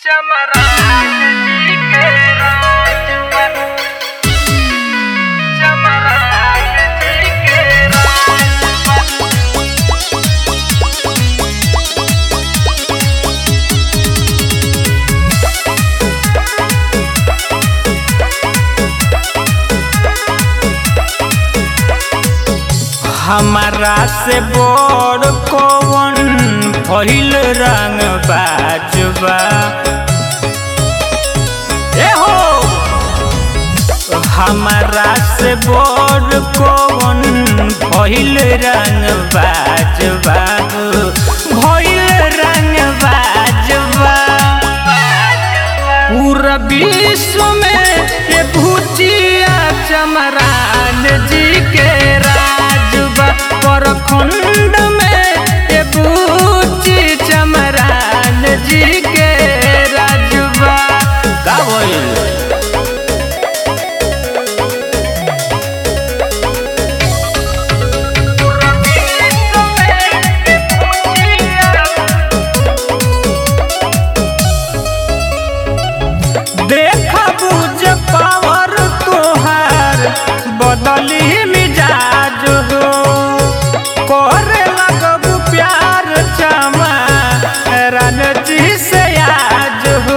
चमरान जी के राजवन चमरान जी के राजवन हमारा से बड़ कौन भइल रंग बाजबा ए हो हमारा से बड़ कौन भइल रंग बाजबा भइल रंग बाजबा पूरा विश्व में ये भूतिया चमरान जी के राजबा परखंड में ये भूति चमरान जी के राजबा का बोल देखा बुझ पावर तोहार बदली मिजाज हो करे लगब प्यार चमा रणजी से आज हो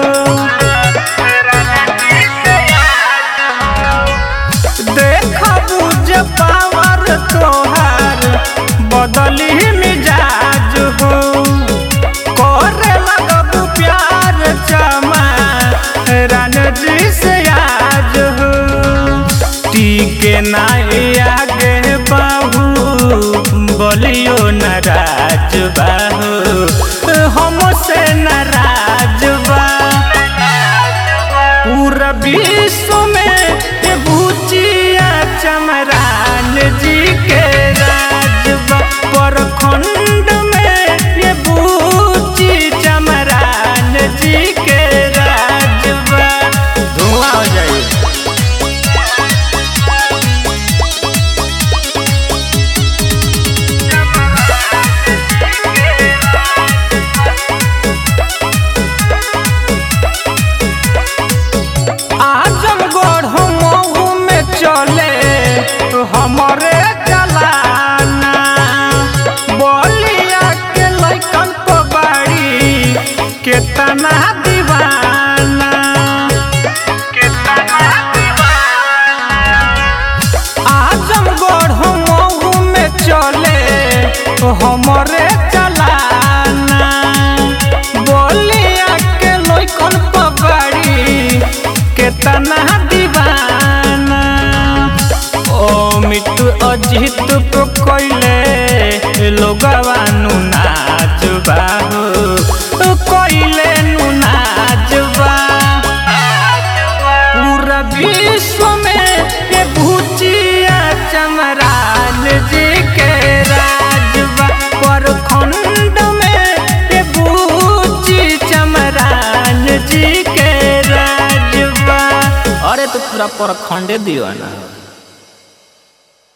देखा बुझ पावर तोहार बदली मिजाज हो करे लगब प्यार चमा रणजी से आज हो टीके नाई आगे बाहू बोलियो नाराज बाहू हमसे नाराज बा पूरा विश्व में ये भूचिया चमरान जी के राजबा परखंड में ये भूची चमरान जी के राजबा धुआं हो जाए आजमगढ़ मऊ में चले हमरे चलाना बोलिया के लैकन को बाड़ी केतना दीवाना केतना आजमगढ़ मऊ में चले हमरे चलाना बोलिया के लैकन को बाड़ी केतना दीवाना ओ मिट्टू अजित को कोइले लोगवानु नाचबा हो कोइले नु नाचबा पूरा विश्व में ये भूचिया चमरान जी के राजबा परखंड में ये भूची चमरान जी के राजबा अरे तो पूरा परखंडे दियो ना